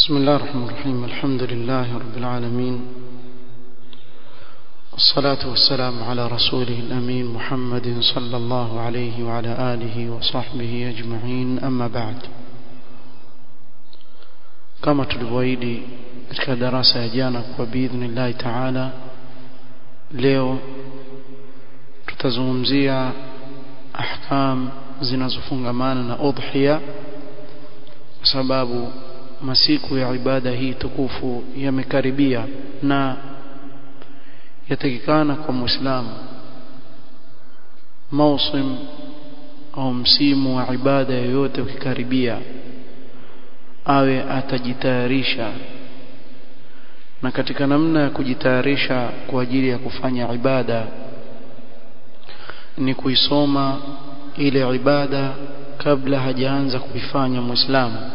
بسم الله الرحمن الرحيم الحمد لله رب العالمين والصلاة والسلام على رسوله الأمين محمد صلى الله عليه وعلى آله وصحبه أجمعين أما بعد كما tulivyoahidi katika darasa ya jana kwa biidhnillahi taala leo tutazungumzia ahkam zinazofungamana na udhiya kwa sababu masiku ya ibada hii tukufu yamekaribia na yatakikana kwa muislamu mausim au msimu wa ibada yoyote ukikaribia awe atajitayarisha na katika namna ya kujitayarisha kwa ajili ya kufanya ibada ni kuisoma ile ibada kabla hajaanza kuifanya muislamu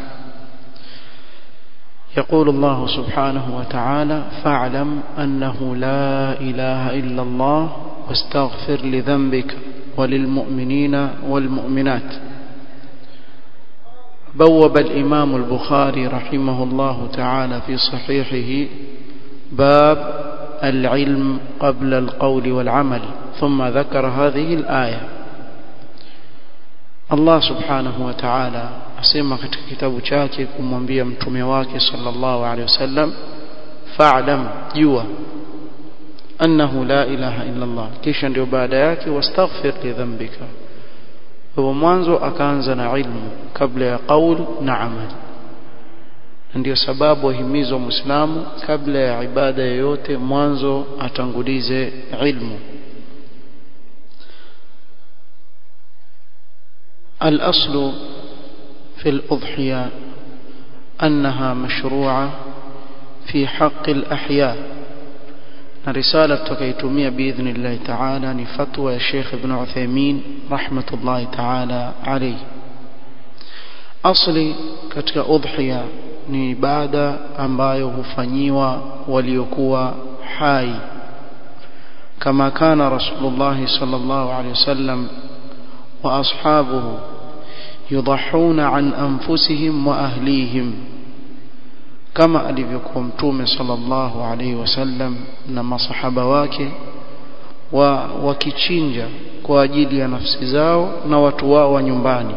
يقول الله سبحانه وتعالى فاعلم أنه لا إله إلا الله واستغفر لذنبك وللمؤمنين والمؤمنات بوب الإمام البخاري رحمه الله تعالى في صحيحه باب العلم قبل القول والعمل ثم ذكر هذه الآية Allah subhanahu wa ta'ala asema katika kitabu chake kumwambia mtume wake sallallahu alaihi wasallam fa'lam jua annahu la ilaha illa Allah kisha ndio baada yake wastaghfir li dhanbika kwa mwanzo akaanza na ilmu kabla ya qaul na amal ndio sababu wahimizwa muislamu kabla ya ibada yoyote mwanzo atangulize ilmu الأصل في الأضحية أنها مشروعة في حق الأحياء رسالة تكيتمية بإذن الله تعالى نفتوى الشيخ ابن عثيمين رحمة الله تعالى عليه أصلي كتك أضحية ni ibada ambayo hufanyiwa waliokuwa hai kama kana rasulullah sallallahu alaihi wasallam wa ashabuhu يضحون عن أنفسهم وأهليهم كما alivyokuwa mtume sallallahu alaihi wasallam na masahaba wake wa wakichinja kwa ajili ya nafsi zao na watu wao wa nyumbani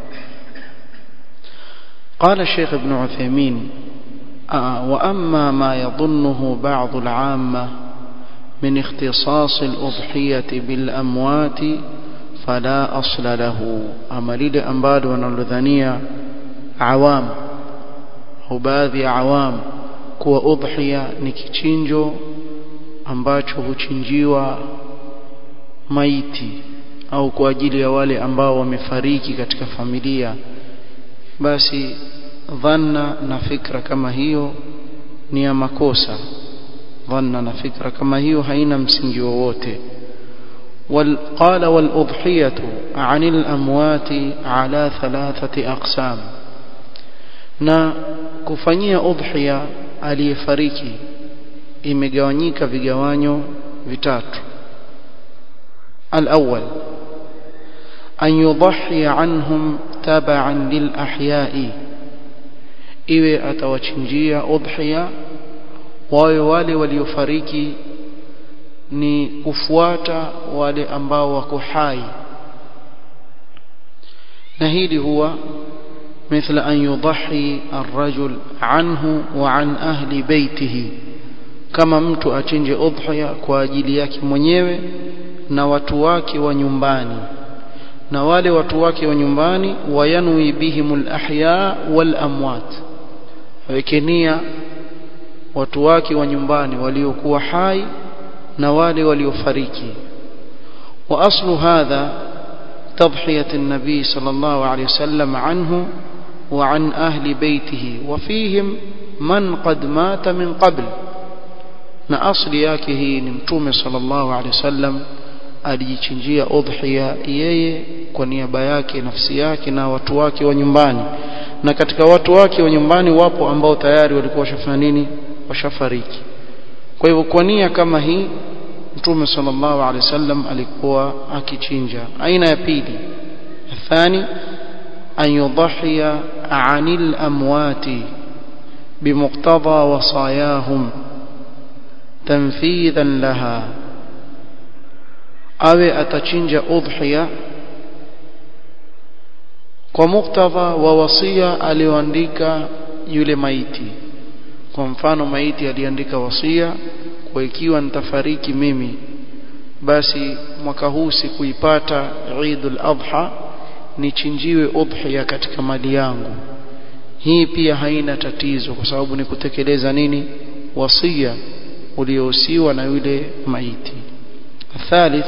قال الشيخ ابن عثيمين وأما ما يظنه بعض العامة من اختصاص الأضحية بالأموات فلا أصل له أما لile ambalo wanalodhania awam au baadhi ya awam kuwa udhiya ni kichinjo ambacho huchinjiwa maiti au kwa ajili ya wale ambao wamefariki katika familia basi dhanna na fikra kama hiyo ni ya makosa dhanna na fikra kama hiyo haina msingi wowote قال والأضحية عن الأموات على ثلاثة أقسام na kufanyia udhiya aliyefariki imegawanyika vigawanyo vitatu الأول أن يضحي عنهم تبعا للأحياء iwe atawachinjia udhiya wawe wale waliofariki ni kufuata wale ambao wako hai na hili huwa مثل أن يضحي الرجل عنه وعن أهل بيته kama mtu achinje udhiya kwa ajili yake mwenyewe na watu wake wa nyumbani na wale watu wake wa nyumbani wayanwi bihimul ahya wal amwat wekenia watu wake wa nyumbani waliokuwa hai na wale waliofariki wa aslu hadha تضحية النبي صلى الله عليه وسلم عنه وعن أهل بيته وفيهم من قد مات من قبل na asli yake hii ni mtume sallallahu alaihi wasallam alijichinjia udhiya yeye kwa niaba yake nafsi yake na watu wake wa nyumbani na katika watu wake wa nyumbani wapo ambao tayari walikuwa washafanya nini washafariki kwa hivyo kwa nia kama hii mtume sallallahu alaihi wasallam alikuwa akichinja aina ya pili athani an yudhiya anil amwati بمقتضى وصاياهم تنفيذا لها awe atachinja udhiya kwa muktadha wa wasia alioandika yule maiti kwa mfano maiti aliandika wasia kwa ikiwa nitafariki mimi basi mwaka huu sikuipata Eidul Adha nichinjiwe udhiya katika mali yangu hii pia haina tatizo kwa sababu ni kutekeleza nini wasia uliohusiwa na yule maiti الثالث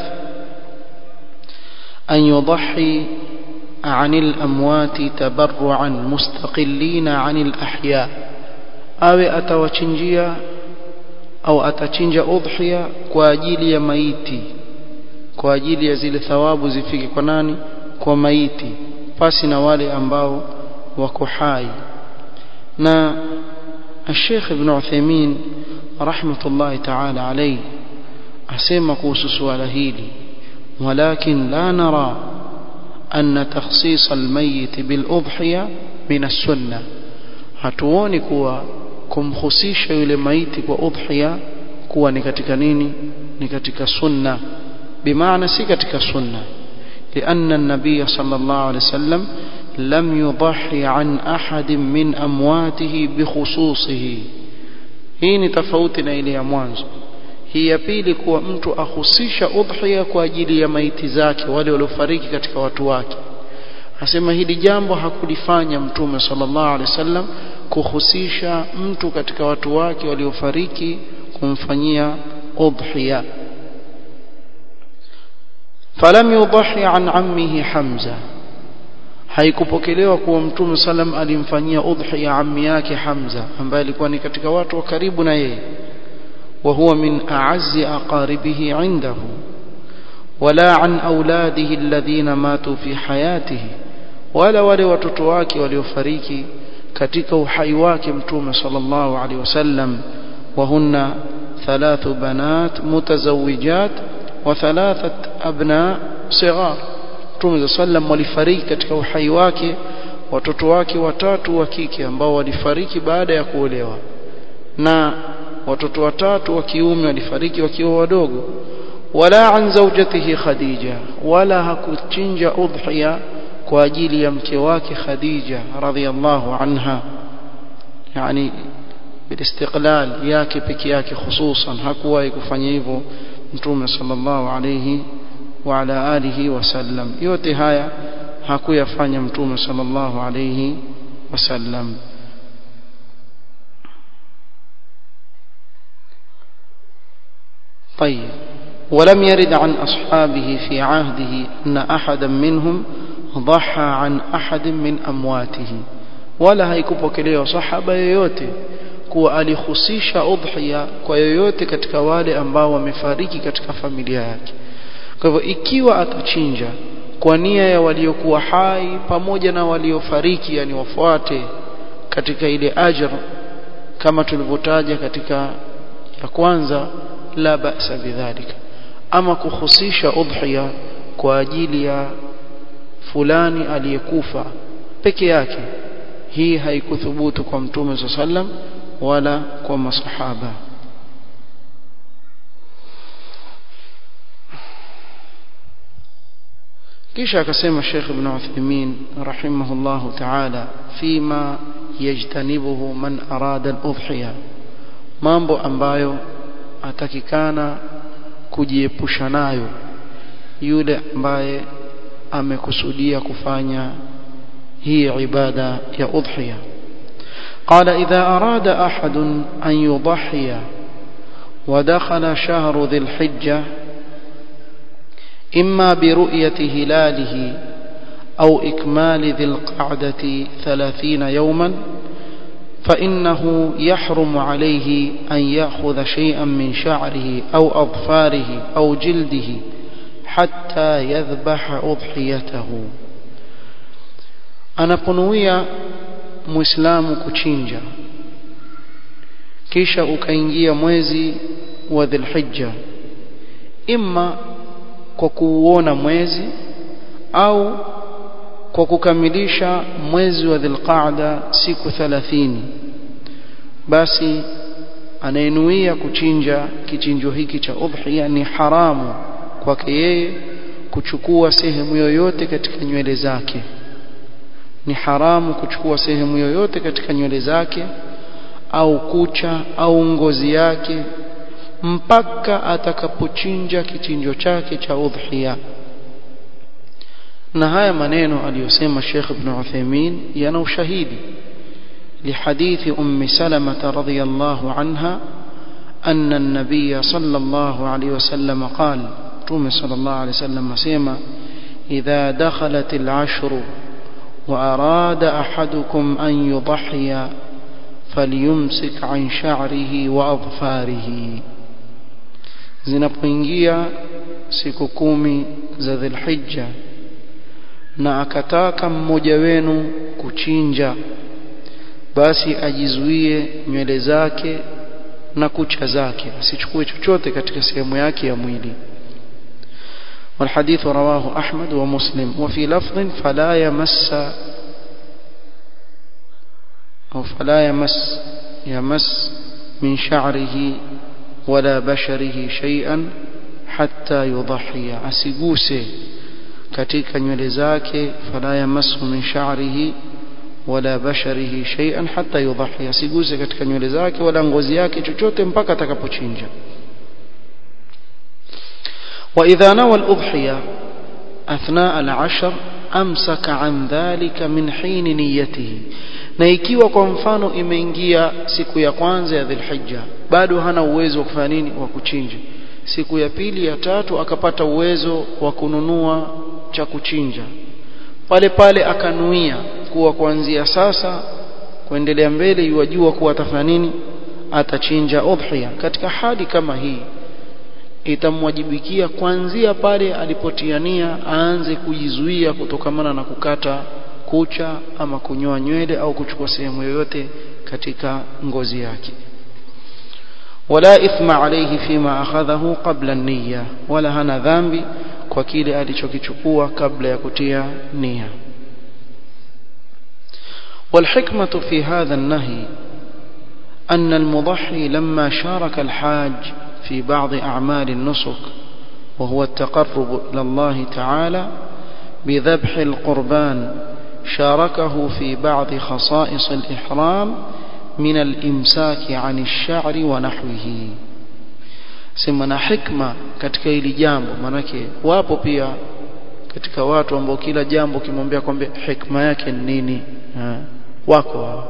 أن يضحي عن الأموات تبرعا مستقلين عن الأحياء أو أتوچنجيا أو أتچنج أضحية kwa ajili ya maiti kwa ajili ya zile thawabu zifike kwa nani kwa maiti pasi na wale ambao wako hai na الشيخ ابن عثيمين رحمة الله تعالى عليه asema kuhusu suala hili ولكن لا نرى أن تخصيص الميت بالأضحية من السنة hatuoni kuwa kumhusisha yule maiti kwa udhiya kuwa ni katika nini ni katika sunna bimaana si katika sunna لأن النبي صلى الله عليه وسلم لم يضحي عن أحد من أمواته بخصوصه hii ni tofauti na ile ya mwanzo hii ya pili kuwa mtu ahusisha udhiya kwa ajili ya maiti zake wale waliofariki katika watu wake asema hili jambo hakulifanya mtume sallallahu alaihi wasallam kuhusisha mtu katika watu wake waliofariki kumfanyia udhiya falam yudhi an ammihi hamza haikupokelewa kuwa mtume sallam alimfanyia udhiya ammi yake hamza ambaye alikuwa ni katika watu wa karibu na yeye وهو من أعز أقاربه عنده ولا عن أولاده الذين ماتوا في حياته ولا wale watoto wake waliofariki katika uhai wake mtume sallallahu alaihi wasallam وهن ثلاث بنات متزوجات وثلاثة أبناء صغار mtume sallam walifariki katika uhai wake watoto wake watatu wa kike ambao walifariki baada ya kuolewa na watoto watatu wa kiume walifariki wakiwa wadogo wala an zawjatihi khadija wala hakuchinja udhiya kwa ajili ya mke wake khadija radhiyallahu anha yani بالاستقلال yake peke yake hususan hakuwahi kufanya hivyo mtume sallallahu alayhi wa ala alihi wasallam yote haya hakuyafanya mtume sallallahu alayhi wasallam طيب ولم يرد عن أصحابه في عهده أن أحدا منهم ضحى عن أحد من أمواته ولا haikupokelewa sahaba yoyote kuwa alihusisha udhiya kwa yoyote katika wale ambao wamefariki katika familia yake kwa hivyo ikiwa atachinja kwa nia ya waliokuwa hai pamoja na waliofariki yani wafuate katika ile ajr kama tulivyotaja katika ya kwanza la ba'sa bidhalika ama kuhusisha udhiya kwa ajili ya fulani aliyekufa peke yake hii haikuthubutu kwa mtume sallam wala kwa masahaba kisha akasema Sheikh Ibn Uthaymeen rahimahullahu ta'ala fima yajtanibuhu man arada al-udhiya mambo ambayo atakikana kujiepusha nayo yule ambaye amekusudia kufanya hii ibada ya udhiya قال إذا أراد أحد أن يضحي ودخل شهر ذي الحجة إما برؤية هلاله أو إكمال ذي القعدة ثلاثين يوما فإنه يحرم عليه أن يأخذ شيئا من شعره أو أظفاره أو جلده حتى يذبح أضحيته أنا قنوية muislamu kuchinja kisha ukaingia mwezi wa dhilhijja imma kwa kuuona mwezi au kwa kukamilisha mwezi wa dhilqaada siku 30 basi anayenuia kuchinja kichinjo hiki cha udhiya ni haramu kwake yeye kuchukua sehemu yoyote katika nywele zake ni haramu kuchukua sehemu yoyote katika nywele zake au kucha au ngozi yake mpaka atakapochinja kichinjo chake cha udhiya na haya maneno aliyosema Sheikh Ibn Uthaymeen yana ushahidi لحديث أم سلمة رضي الله عنها أن النبي صلى الله عليه وسلم قال تومي صلى الله عليه وسلم سيما إذا دخلت العشر وأراد أحدكم أن يضحي فليمسك عن شعره وأظفاره zinapoingia siku kumi za dhilhijja na akataka mmoja wenu kuchinja basi ajizuie nywele zake na kucha zake asichukue chochote katika sehemu yake ya mwili والحديث رواه أحمد ومسلم وفي لفظ فلا يمس أو فلا يمس يمس من شعره ولا بشره شيئا حتى يضحي أسيقوسي katika nywele zake fala yamassu min sha'rihi wala basharihi shay'an hatta yudhahi asiguse katika nywele zake wala ngozi yake chochote mpaka atakapochinja wa idha nawa al-udhiya athna al-ashr amsaka an dhalika min hin niyyatihi na ikiwa kwa mfano imeingia siku ya kwanza ya dhulhijja bado hana uwezo wa kufanya nini wa kuchinja siku ya pili ya tatu akapata uwezo wa kununua cha kuchinja pale pale akanuia kuwa kuanzia sasa kuendelea mbele yuwajua kuwa atafanya nini atachinja udhiya katika hali kama hii itamwajibikia kuanzia pale alipotiania aanze kujizuia kutokamana na kukata kucha ama kunyoa nywele au kuchukua sehemu yoyote katika ngozi yake wala ithma alayhi fima akhadhahu qabla an-niyya wala hana dhambi kwa kile alichokichukua kabla ya kutia nia والحكمة في هذا النهي أن المضحي لما شارك الحاج في بعض أعمال النسك وهو التقرب إلى الله تعالى بذبح القربان شاركه في بعض خصائص الإحرام من الإمساك عن الشعر ونحوه semana hikma katika hili jambo manake wapo pia katika watu ambao kila jambo kimwambia kwamba hikma yake ni nini ha. wako wao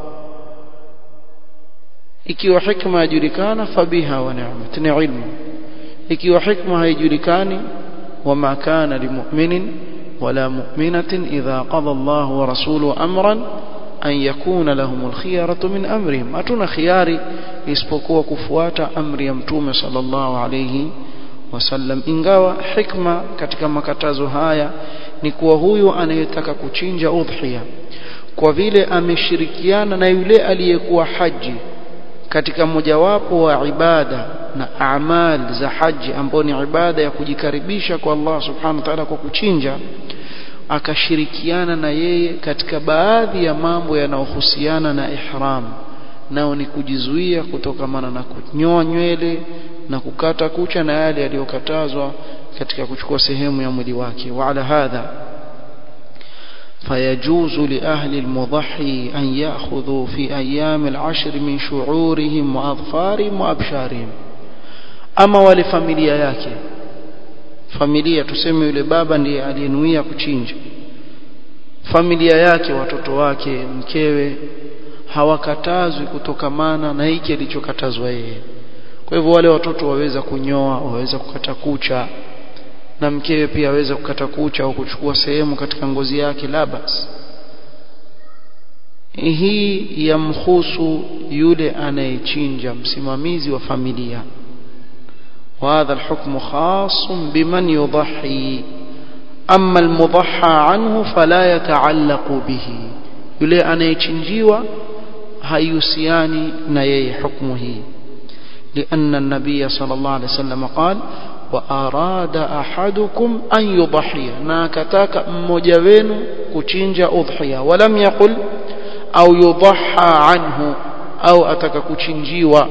ikiwa hikma yajulikana fabiha wa ni'mat ni ilmu ikiwa hikma haijulikani wama kana limu'minin wala mu'minatin idha qada Allah wa rasuluhu amran an yakuna lahumul khiyaratu min amrihim hatuna khiyari isipokuwa kufuata amri ya mtume sallallahu alayhi wasallam ingawa hikma katika makatazo haya ni kuwa huyu anayetaka kuchinja udhiya kwa vile ameshirikiana na yule aliyekuwa haji katika mojawapo wa ibada na amal za haji ambao ni ibada ya kujikaribisha kwa Allah subhanahu wa ta'ala kwa kuchinja akashirikiana na yeye katika baadhi ya mambo yanayohusiana na ihram nao ni kujizuia kutokamana na kunyoa nywele na kukata kucha na yale yaliyokatazwa katika kuchukua sehemu ya mwili wake wala hadha فيجوز لأهل المضحي أن يأخذوا في أيام العشر من شعورهم وأظفارهم وأبشارهم أما ولفاميليا yake familia tuseme yule baba ndiye aliyenuia kuchinja familia yake watoto wake mkewe hawakatazwi kutokamana na hiki alichokatazwa yeye kwa hivyo wale watoto waweza kunyoa waweza kukata kucha na mkewe pia aweza kukata kucha au kuchukua sehemu katika ngozi yake la bas hii yamhusu yule anayechinja msimamizi wa familia وهذا الحكم خاص بمن يضحي أما المضحى عنه فلا يتعلق به yule anayechinjiwa hayusiani na yeye hukumu hii لأن النبي صلى الله عليه وسلم قال وأراد أحدكم أن يضحي ناكتاك مجوين كتنج أضحية ولم يقل أو يضحى عنه au ataka kuchinjiwa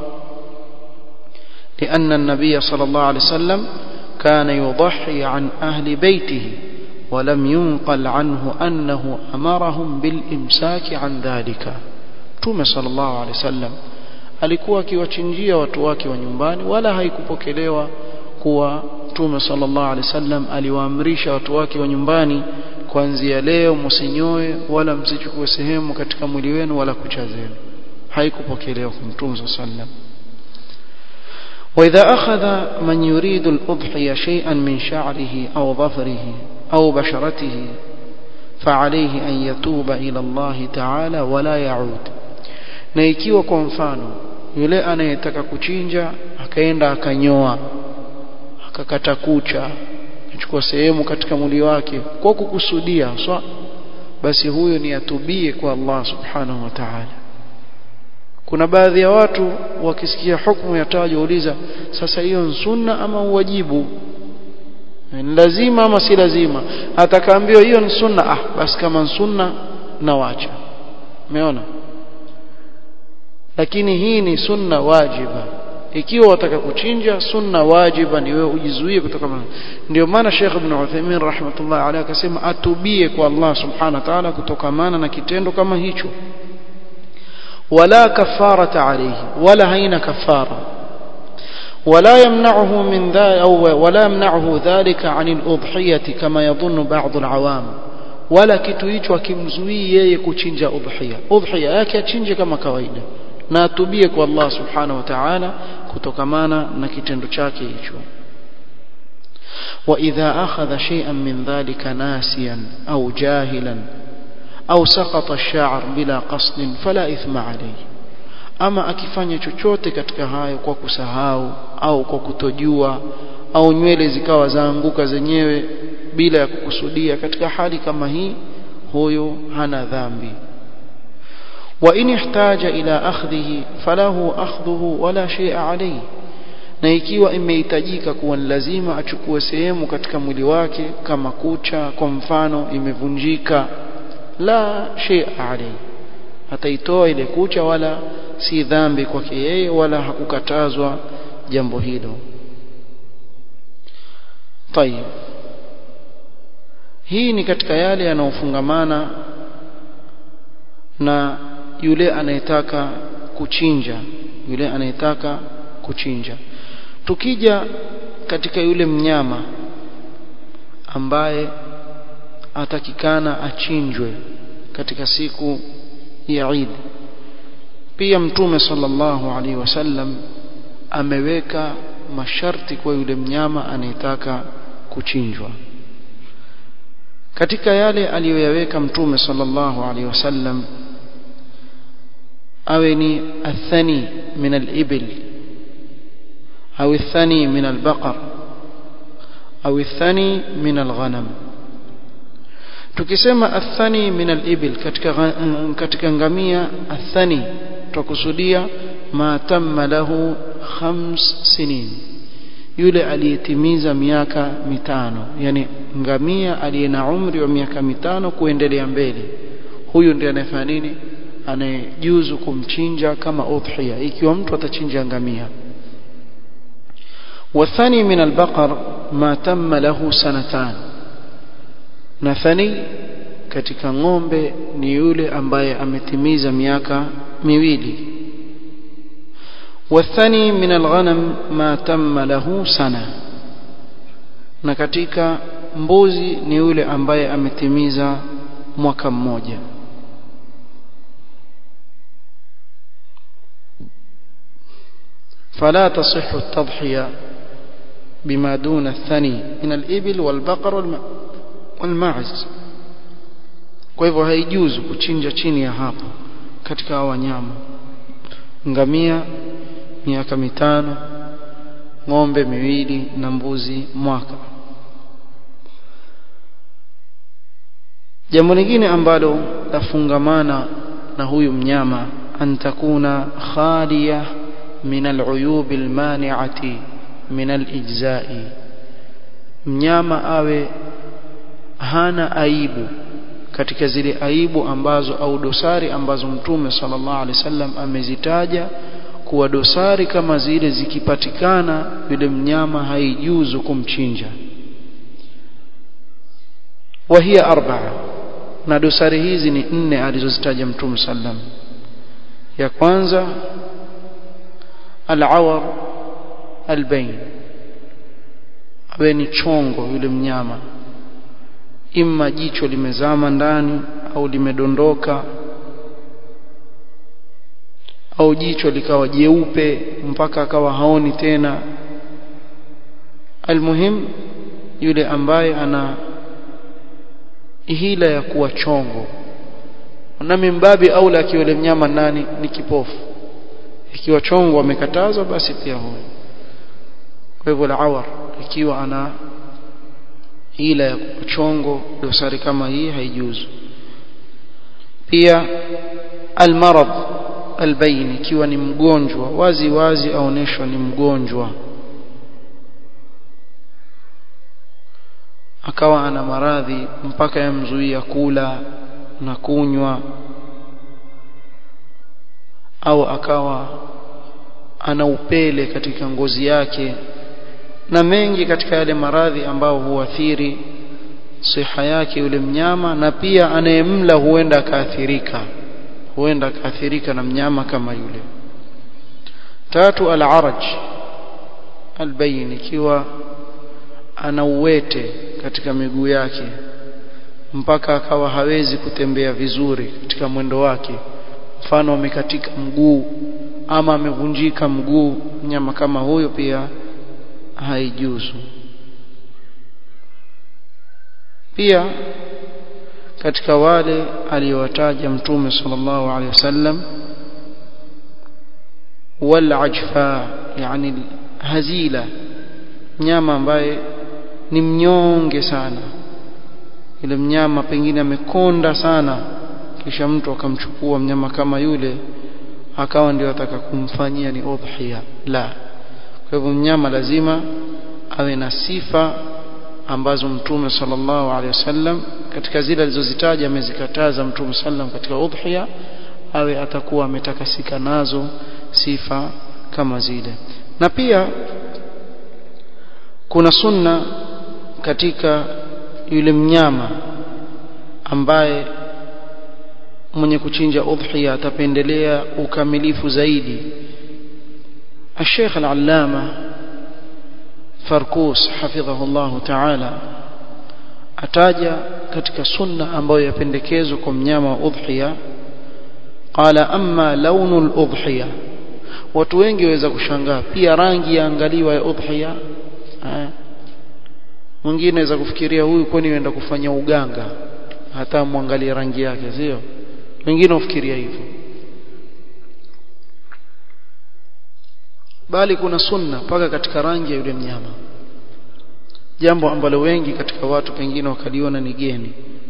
لأن النبي صلى الله عليه وسلم كان يضحي عن أهل بيته ولم ينقل عنه أنه أمرهم بالإمساك عن ذلك توم صلى الله عليه وسلم alikuwa akiwachinjia watu wake wa nyumbani wala haikupokelewa kuwa Mtume sallallahu alaihi wasallam aliwaamrisha watu wake wa nyumbani kuanzia leo msinyoe wala msichukue sehemu katika mwili wenu wala kucha zenu haikupokelewa kwa Mtume sallallahu alaihi wasallam وإذا أخذ من يريد الأضحية شيئا من شعره أو ظفره أو بشرته فعليه أن يتوب إلى الله تعالى ولا يعود na ikiwa kwa mfano yule anayetaka kuchinja akaenda akanyoa akakata kucha akachukua sehemu katika mwili wake kwa kukusudia so, basi huyo ni atubie kwa Allah subhanahu wa ta'ala kuna baadhi ya watu wakisikia hukumu ya tajo uliza sasa hiyo ni sunna ama uwajibu ni lazima ama si lazima atakaambiwa hiyo ni sunna ah basi kama ni sunna nawacha umeona lakini hii ni sunna wajiba ikiwa wataka kuchinja sunna wajiba ni wewe ujizuie kutoka ndio maana Sheikh Ibn Uthaymeen rahmatullah alayhi akasema atubie kwa Allah subhanahu wa ta'ala kutokamana na kitendo kama hicho wala kafarata alayhi wala haina kafara ولا يمنعه من ذا أو ولا يمنعه ذلك عن الأضحية كما يظن بعض العوام ولا kitu hicho akimzuii yeye kuchinja udhiya udhiya yake achinje kama kawaida na atubie kwa Allah subhanahu wa ta'ala kutokamana na kitendo chake hicho وإذا أخذ شيئا من ذلك ناسيا أو جاهلا أو سقط الشعر بلا قصد فلا إثم عليه ama akifanya chochote katika hayo kwa kusahau au kwa kutojua au nywele zikawa zaanguka zenyewe bila ya kukusudia katika hali kama hii huyo hana dhambi wa in ihtaja ila akhdhihi falahu akhdhuhu wala shay'a alayhi na ikiwa imehitajika kuwa ni lazima achukue sehemu katika mwili wake kama kucha kwa mfano imevunjika la shay'a alayhi ataitoa ile kucha wala si dhambi kwake yeye wala hakukatazwa jambo hilo tayib hii ni katika yale yanayofungamana na yule anayetaka kuchinja yule anayetaka kuchinja tukija katika yule mnyama ambaye atakikana achinjwe katika siku ya Eid pia mtume sallallahu alaihi wasallam ameweka masharti kwa yule mnyama anayetaka kuchinjwa katika yale aliyoyaweka mtume sallallahu alaihi wasallam awe ni athani min al-ibil au athani min al-baqar au athani min al-ghanam tukisema athani min al-ibil katika katika ngamia athani tukusudia ma tamma lahu khams sinin yule aliyetimiza miaka mitano yani ngamia aliye na umri wa miaka mitano kuendelea mbele huyu ndiye anayefanya nini anayejuzu kumchinja kama udhiya ikiwa mtu atachinja ngamia wathani min albaqar ma tamma lahu sanatan na thani katika ng'ombe ni yule ambaye ametimiza miaka miwili wathani min alghanam ma tamma lahu sana na katika mbuzi ni yule ambaye ametimiza mwaka mmoja فلا تصح التضحية بما دون الثني من الإبل والبقر والماعز kwa hivyo haijuzu kuchinja chini ya hapo katika hawa wanyama ngamia miaka mitano ng'ombe miwili na mbuzi mwaka jambo lingine ambalo lafungamana na huyu mnyama an takuna khaliya min al'uyub almani'ati min alijza'i mnyama awe hana aibu katika zile aibu ambazo au dosari ambazo mtume sallallahu alaihi wasallam amezitaja kuwa dosari kama zile zikipatikana yule mnyama haijuzu kumchinja وهي أربعة na dosari hizi ni nne alizozitaja mtume sallam ya kwanza al-awar al-bayn awe ni chongo yule mnyama imma jicho limezama ndani au limedondoka au jicho likawa jeupe mpaka akawa haoni tena almuhim yule ambaye ana hila ya kuwa chongo na mimbabi aula akiwa yule mnyama nani ni kipofu ikiwa chongo amekatazwa basi pia huyo kwa hivyo la-awar ikiwa ana hila ya kuwa chongo dosari kama hii haijuzu pia almarad albayn ikiwa ni mgonjwa wazi wazi aoneshwa ni mgonjwa akawa ana maradhi mpaka yamzuia kula na kunywa au akawa ana upele katika ngozi yake na mengi katika yale maradhi ambao huathiri siha yake yule mnyama na pia anayemla huenda akaathirika huenda akaathirika na mnyama kama yule tatu al-araj albayin ikiwa ana uwete katika miguu yake mpaka akawa hawezi kutembea vizuri katika mwendo wake mfano amekatika mguu ama amevunjika mguu mnyama kama huyo pia haijuzu pia katika wale aliyowataja mtume sallallahu alaihi wasallam wal ajfa yani hazila mnyama ambaye ni mnyonge sana yule mnyama pengine amekonda sana kisha mtu akamchukua mnyama kama yule akawa ndio ataka kumfanyia ni udhiya la kwa hivyo mnyama lazima awe na sifa ambazo mtume sallallahu alaihi wasallam katika zile alizozitaja amezikataza mtume sallam katika udhiya awe atakuwa ametakasika nazo sifa kama zile na pia kuna sunna katika yule mnyama ambaye mwenye kuchinja udhiya atapendelea ukamilifu zaidi الشيخ العلامة فركوس حفظه الله تعالى ataja katika sunna ambayo yapendekezwa kwa mnyama wa udhiya qala amma launu al-udhiya watu wengi waweza kushangaa pia rangi yaangaliwa ya udhiya mwingine anaweza kufikiria huyu kwani anaenda kufanya uganga hata muangalie rangi yake sio wengine ufikiria hivyo bali kuna sunna mpaka katika rangi ya yule mnyama jambo ambalo wengi katika watu pengine wakaliona ni geni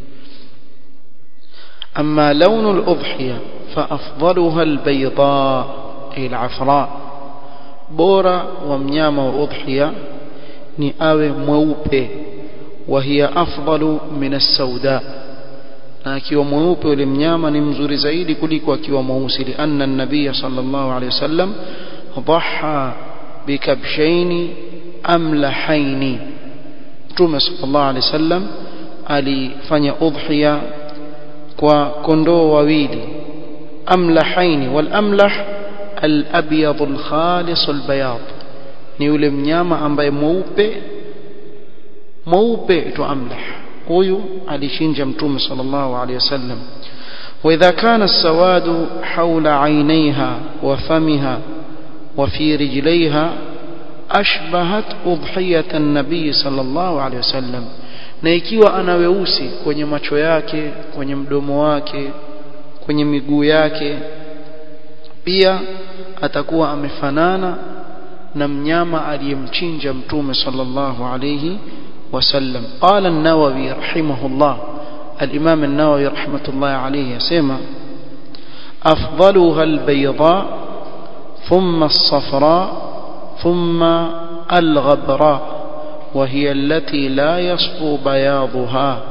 amma launu al-udhiya fa afdaluha al-bayda ay al-afra bora wa mnyama wa udhiya ni awe mweupe wa hiya afdalu min as-sauda na akiwa mweupe yule mnyama ni mzuri zaidi kuliko akiwa mweusi lianna an-nabiy sallallahu alayhi wasallam ضحى بكبشين أملحين Mtume sallallahu alaihi wasallam alifanya udhiya kwa kondoo wawili amlahaini wal amlah al abyad al khalis al bayad ni yule mnyama ambaye mweupe mweupe tu amlah huyu alishinja Mtume sallallahu alaihi wasallam وإذا كان السواد حول عينيها وفمها وفي رجليها ashbahat udhiyat an-nabii sallallahu alaihi wasallam na ikiwa ana weusi kwenye macho yake kwenye mdomo wake kwenye miguu yake pia atakuwa amefanana na mnyama aliyemchinja mtume sallallahu alayhi wasallam qala an-nawawi rahimahullah al-imam an-nawawi rahmatullah alayhi yasema afdaluha al-bayda thumma as-safra ثم الغبراء وهي التي لا يصفو بياضها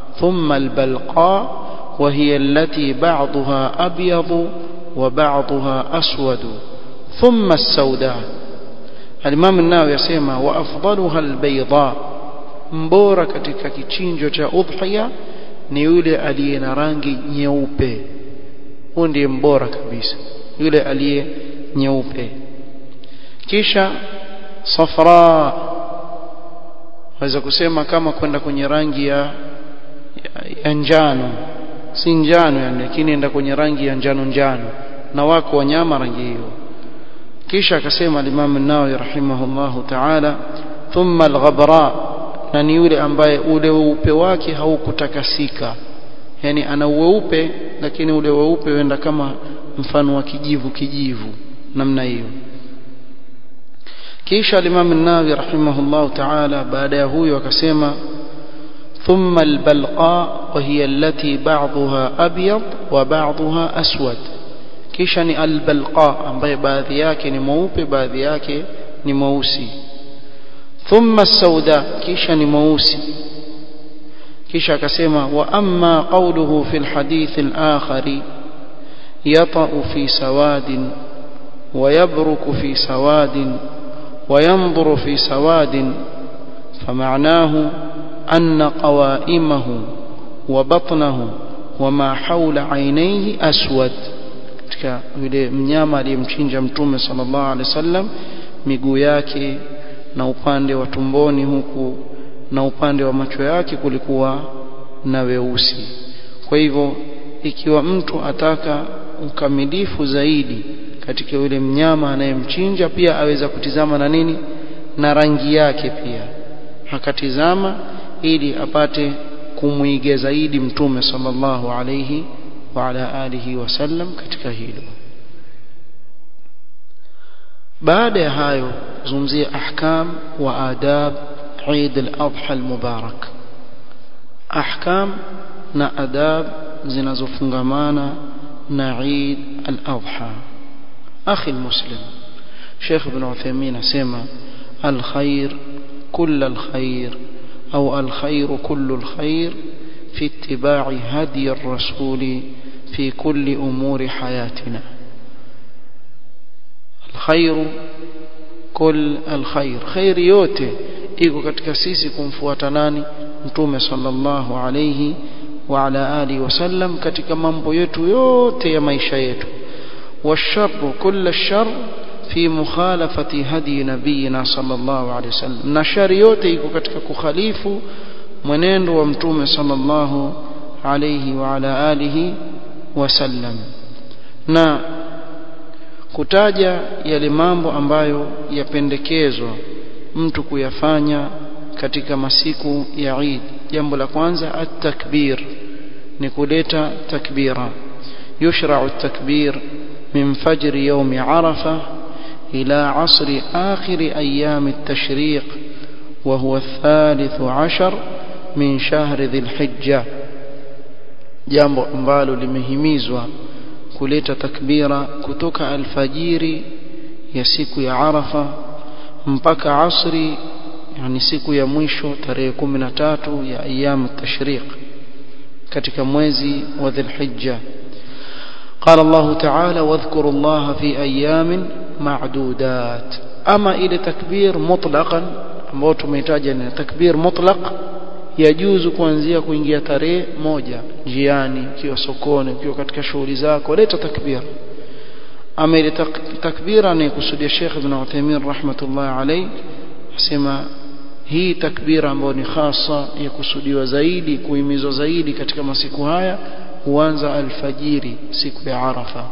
ثم البلقاء وهي التي بعضها أبيض وبعضها أسود ثم السوداء الإمام الناوي يسمى وأفضلها البيضاء mbora katika kichinjo cha udhiya ni yule aliye na rangi nyeupe huyo ndiye mbora kabisa yule aliye nyeupe kisha safra waweza kusema kama kwenda kwenye rangi ya, ya, ya njano si njano yani lakini enda kwenye rangi ya njano njano na wako wanyama rangi hiyo kisha akasema al-Imam an-Nawawi rahimahullahu ta'ala thumma al-ghabra na ni yule ambaye ule weupe wake haukutakasika yani ana weupe lakini ule weupe wenda kama mfano wa kijivu kijivu namna hiyo kisha al-Imam an-Nawawi rahimahullahu ta'ala baada ya huyo akasema ثم البلقاء وهي التي بعضها أبيض وبعضها أسود kisha ni albalqa ambaye baadhi yake ni mweupe baadhi yake ni mweusi thumma sauda kisha ni mweusi kisha akasema wa amma qawluhu fi alhadith alakhari yata'u fi sawadin wa yabruku fi sawadin wa yanzuru fi sawadin فمعناه أن قوائمه وبطنه وما حول عينيه أسود katika yule mnyama aliyemchinja mtume sallallahu alaihi wasallam miguu yake na upande wa tumboni huku na upande wa macho yake kulikuwa na weusi kwa hivyo ikiwa mtu ataka ukamilifu zaidi katika yule mnyama anayemchinja pia aweza kutizama na nini na rangi yake pia akatizama ili apate kumwiga zaidi mtume sallallahu alayhi wa ala alihi wasallam katika hilo baada ya hayo zungumzia ahkam wa adab Eid al-Adha al-Mubarak ahkam na adab zinazofungamana na Eid al-Adha akhi muslim Sheikh Ibn Uthaymeen asema al-khair كل الخير أو الخير كل الخير في اتباع هدي الرسول في كل أمور حياتنا الخير كل الخير خير yote iko katika sisi kumfuata nani mtume sallallahu alayhi wa ala alihi wasallam katika mambo yetu yote ya maisha yetu washarru kull shar fi mukhalafati hadi nabiyina sallallahu alayhi wasallam na shari yote iko katika kukhalifu mwenendo wa mtume sallallahu alayhi wa ala alihi wasallam na kutaja yale mambo ambayo yapendekezwa mtu kuyafanya katika masiku ya Eid jambo la kwanza at-takbir ni kuleta takbira yushra'u at-takbir min fajr yawm arafa ila asri akhir ayyam at-tashriq وهو الثالث عشر من شهر ذي الحجة jambo ambalo limehimizwa kuleta takbira kutoka alfajiri ya siku ya Arafa mpaka asri yani siku ya mwisho tarehe 13 ya ayyam tashriq katika mwezi wa Dhulhijja قال الله تعالى واذكروا الله في أيام معدودات أما إلى تكبير مطلقا ambao tumehitaja ni takbir mutlaq yajuzu kuanzia kuingia tarehe moja njiani ukiwa sokoni ukiwa katika shughuli zako leta takbir ama ile takbira ni kusudia Sheikh Ibn Uthaymeen rahmatullah alayhi asema hii takbira ambayo ni hasa ya kusudiwa zaidi kuhimizwa zaidi katika masiku haya huanza alfajiri siku ya Arafa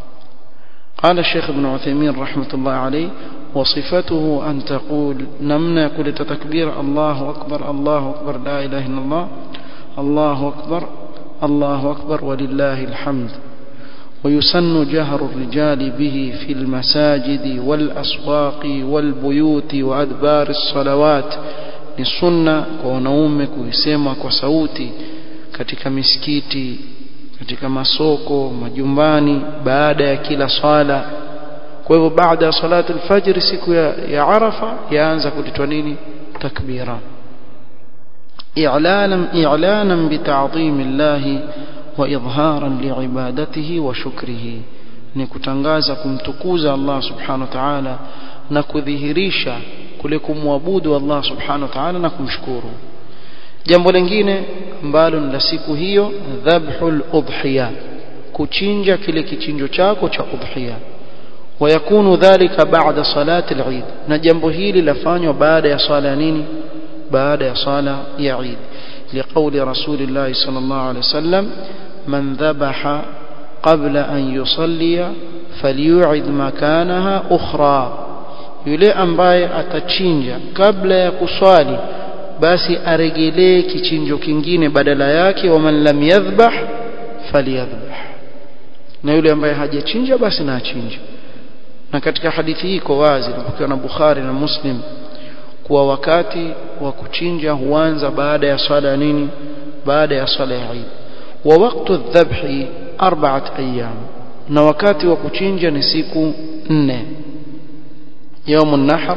قال الشيخ ابن عثيمين رحمة الله عليه وصفته أن تقول نمنا كل تكبير الله أكبر الله أكبر لا إله إلا الله الله أكبر الله أكبر ولله الحمد ويسن جهر الرجال به في المساجد والأسواق والبيوت وأدبار الصلوات للسنة ونومك ويسمك وسوتي katika misikiti katika masoko majumbani baada ya kila swala kwa hivyo baada ya salatu alfajr siku ya, ya arafa yaanza kulitwa nini takbira إعلانا إعلانا بتعظيم الله وإظهارا لعبادته وشكره نكتنغازا كمتكوزا الله سبحانه وتعالى نكذهريشا kule kumwabudu Allah subhanahu wa ta'ala na kumshukuru jambo lingine ambalo ni la siku hiyo dhabhul udhiya kuchinja kile kichinjo chako cha udhiya ويكون ذلك بعد صلاة العيد na jambo hili lafanywa baada ya swala ya nini baada ya swala ya Eid لقول رسول الله صلى الله عليه وسلم من ذبح قبل أن يصلي فليعد مكانها أخرى yule ambaye atachinja kabla ya kuswali basi aregelee kichinjo kingine badala yake waman lam yadhbah falyadhbah na yule ambaye hajachinja basi na achinje na katika hadithi hii iko wazi napokewa na Bukhari na Muslim kuwa wakati wa kuchinja huanza baada ya swala ya nini baada ya swala ya Eid wa waqtu dhabhi arba'at ayyam na wakati wa kuchinja ni siku nne يوم النحر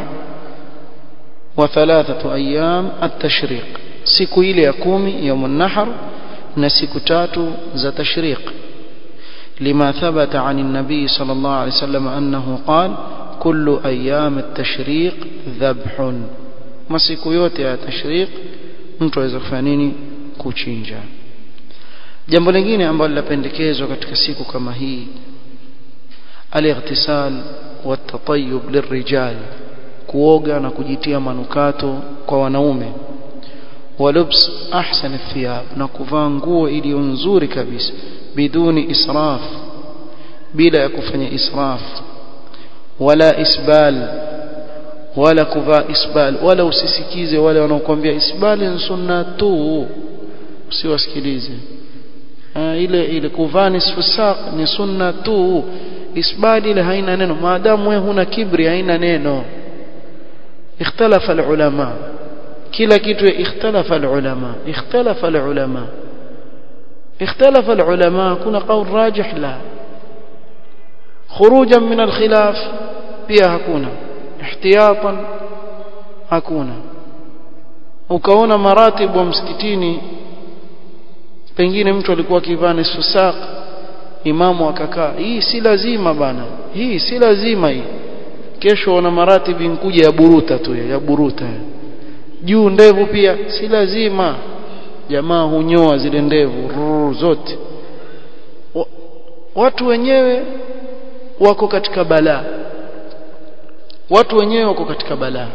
وثلاثة أيام التشريق siku ile ya kumi يوم النحر na siku tatu za tashriq لما ثبت عن النبي صلى الله عليه وسلم أنه قال كل أيام التشريق ذبح masiku yote ya tashriq mtu aweza kufanya nini kuchinja jambo lingine ambalo linapendekezwa katika siku kama hii al-ightisal والتطيب للرجال kuoga na kujitia manukato kwa wanaume walubs ahsan athiyab na kuvaa nguo iliyo nzuri kabisa biduni israf bila ya kufanya israf wala isbal wala kuvaa isbal wala usisikize wale wanaokuambia isbal ni sunna tu usiwasikilize ile ile kuvaa nisfu saq ni sunna tu isbali ile haina neno maadamu wewe huna kibri haina neno ikhtalafa alulama kila kitu ikhtalafa alulama ikhtalafa alulama ikhtalafa alulama kuna qaul rajih la khurujan min alkhilaf pia hakuna ihtiyatan hakuna ukaona maratibu wa msikitini pengine mtu alikuwa akivaa nisfu saq imamu akakaa hii si lazima bana hii si lazima hii kesho wana maratibi nkuja ya buruta tu ya buruta juu ndevu pia si lazima jamaa hunyoa zile ndevu rrr, zote wa, watu wenyewe wako katika balaa watu wenyewe wako katika balaa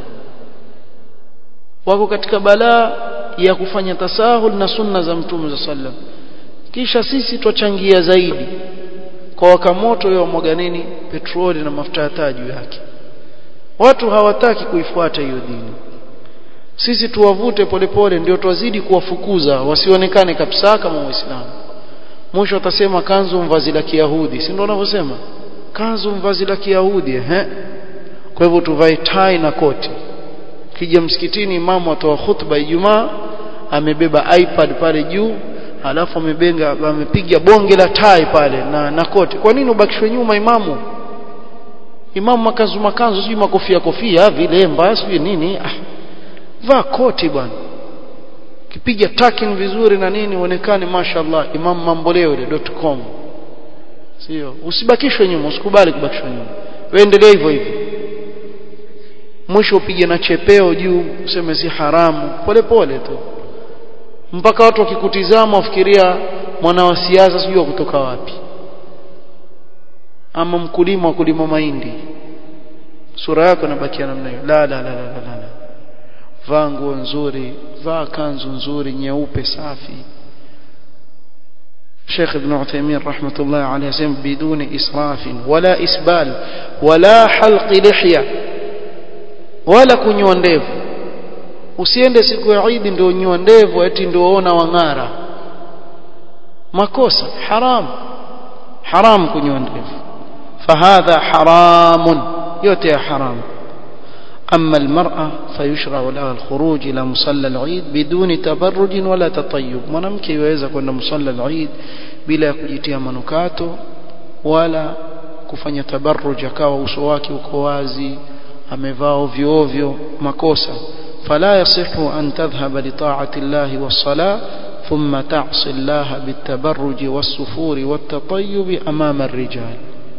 wako katika balaa ya kufanya tasahul na sunna za mtume za sallam kisha sisi twachangia zaidi kwa waka moto wa mwaga nini petroli na mafuta ya taa juu yake watu hawataki kuifuata hiyo dini sisi tuwavute polepole ndio twazidi kuwafukuza wasionekane kabisa kama waislamu mwisho watasema kanzu mvazi la kiyahudi si ndio wanavyosema kanzu mvazi la kiyahudi ehe kwa hivyo tuvae tai na koti kija msikitini imamu atoa khutba Ijumaa amebeba iPad pale juu alafu amebenga amepiga bonge la tai pale na na koti kwa nini ubakishwe nyuma imamu imamu makanzu makanzu sijui makofia kofia vilemba sijui nini ah vaa koti bwana kipiga takin vizuri na nini uonekane mashallah imam mamboleo.com sio usibakishwe nyuma usikubali kubakishwa nyuma wewe endelea hivyo hivyo mwisho upige na chepeo juu useme si haramu pole pole tu mpaka watu wakikutizama wafikiria mwana wa siasa sijui kutoka wapi ama mkulima wa kulima mahindi sura yako inabakia namna hiyo la la la la la, la. vaa nguo nzuri vaa kanzu nzuri nyeupe safi شيخ ابن عثيمين رحمة الله عليه سيم بدون إسراف ولا إسبال ولا حلق لحية ولا كنيوا ndevu usiende siku ya Eid ndio unyoa ndevu eti ndio ona wang'ara makosa haram haram kunyoa ndevu fahadha haramun yote ya haram أما المرأة فيشرع لها الخروج إلى مصلى العيد بدون تبرج ولا تطيب mwanamke yaweza kwenda musalla al-Eid bila kujitia manukato wala kufanya tabarruj akawa uso wake uko wazi amevaa ovyo ovyo makosa فلا يصح أن تذهب لطاعة الله والصلاة ثم تعصي الله بالتبرج والسفور والتطيب أمام الرجال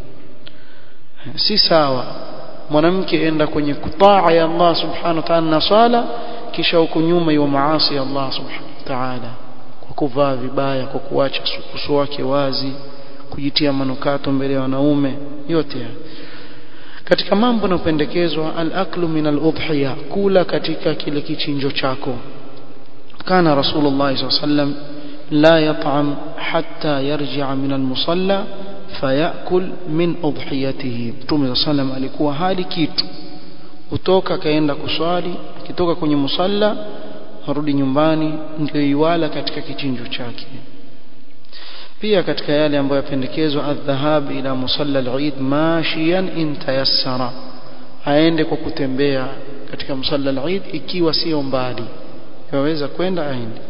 si sawa mwanamke enda kwenye kutaa ya Allah subhanahu wa ta'ala na swala kisha huko nyuma iwa maasi ya Allah subhanahu wa ta'ala kwa kuvaa vibaya kwa kuacha uso wake wazi kujitia manukato mbele ya wanaume yote haya katika mambo yanayopendekezwa al-aklu min al-udhiya kula katika kile kichinjo chako kana rasulullah sallallahu alaihi wasallam la yat'am hatta yarji'a min al-musalla fayakul min udhiyatihi mtume sallam alikuwa hali kitu kutoka kaenda kuswali akitoka kwenye musalla arudi nyumbani ndio iwala katika kichinjo chake pia katika yale ambayo yapendekezwa adhahab ila musalla al-eid mashiyan in tayassara aende kwa kutembea katika musalla al-eid ikiwa sio mbali yaweza kwenda aende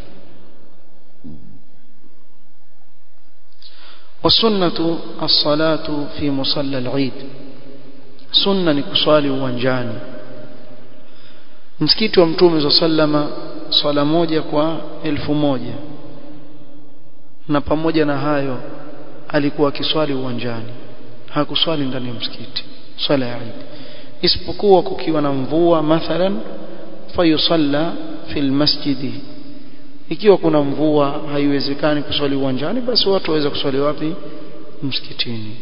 والسنة الصلاة في مصلى العيد سنة نكسالي uwanjani msikiti wa mtume za sallama swala moja kwa elfu moja na pamoja na hayo alikuwa akiswali uwanjani hakuswali ndani ya msikiti swala ya Eid isipokuwa kukiwa na mvua mathalan fayusalla fil masjidi ikiwa kuna mvua haiwezekani kuswali uwanjani basi watu waweza kuswali wapi msikitini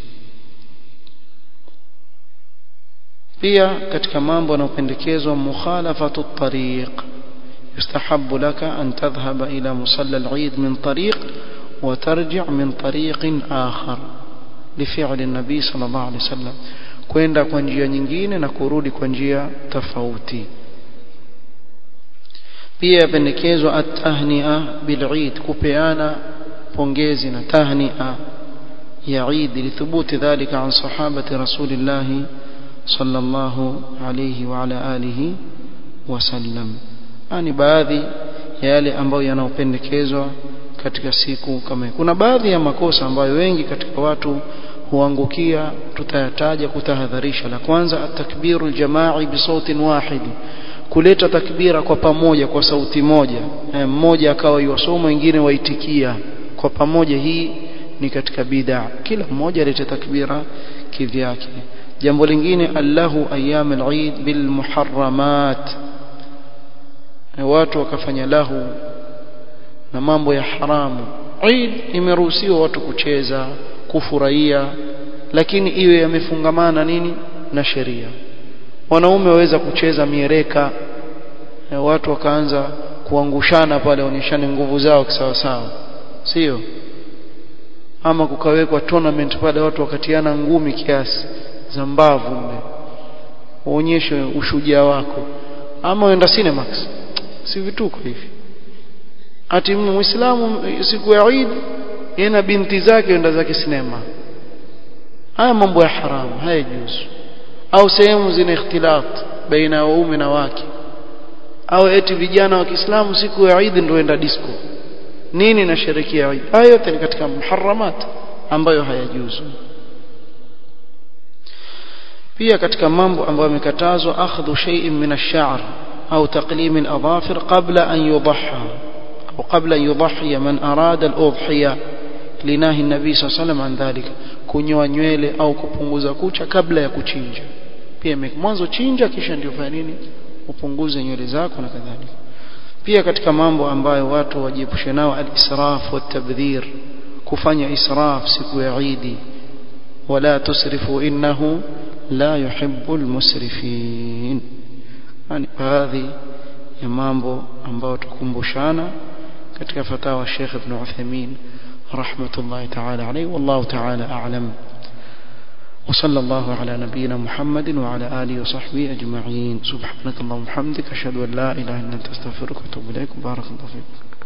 pia katika mambo yanayopendekezwa mukhalafatu tariq yustahabbu laka an tadhhaba ila musalla al-eid min tariq wa tarji' min tariq akhar لفعل النبي صلى الله عليه وسلم kwenda kwa njia nyingine na kurudi kwa njia tofauti pia yapendekezwa at-tahni'a bil-eid kupeana pongezi na tahni'a ya Eid lithubuti dhalika an sahabati rasulillah sallallahu alayhi wa ala alihi wasallam ani baadhi ya yale ambayo yanaopendekezwa katika siku kama kuna baadhi ya makosa ambayo wengi katika watu huangukia tutayataja kutahadharisha la kwanza at-takbiru al-jama'i bi sautin wahid kuleta takbira kwa pamoja kwa sauti moja mmoja akawa yuwasoma wengine waitikia kwa pamoja hii ni katika bid'a kila mmoja alete takbira kivyake jambo lingine allahu ayyam al-eid bil muharramat watu wakafanya lahu na mambo ya haramu Eid imeruhusiwa watu kucheza kufurahia lakini iwe yamefungamana nini na sheria wanaume waweza kucheza miereka watu wakaanza kuangushana pale onyeshane nguvu zao kisawa sawa sio ama kukawekwa tournament pale watu wakatiana ngumi kiasi za mbavu mbe uonyeshe ushujaa wako ama uenda cinemax si vituko hivi ati muislamu siku ya Eid yeye na binti zake enda zake sinema haya mambo ya haramu hayajuzu au sehemu zina ikhtilat baina ya waume na wake au eti vijana wa Kiislamu siku ya Eid ndio enda disco nini na sherekea Eid haya yote ni katika muharramat ambayo hayajuzu pia katika mambo ambayo yamekatazwa akhdhu shay'in min ash-sha'r au taqlim al-adhafir qabla an yudhahha au qabla an yudhhiya man arada al-udhiya linahi an-nabi sallallahu alayhi wasallam an dhalika kunyoa nywele au kupunguza kucha kabla ya kuchinja pia mwanzo chinja kisha ndio fanya nini upunguze nywele zako na kadhalika pia katika mambo ambayo watu wajiepushe nao al-israf wa tabdhir kufanya israf siku ya Eid wala tusrifu innahu la yuhibbu al-musrifin yani baadhi ya mambo ambayo tukumbushana katika fatawa Sheikh Ibn Uthaymeen rahmatullahi ta'ala alayhi wallahu ta'ala a'lam وصلى الله على نبينا محمد وعلى آله وصحبه أجمعين سبحانك اللهم وبحمدك أشهد أن لا إله إلا أنت أستغفرك وأتوب إليك بارك الله فيك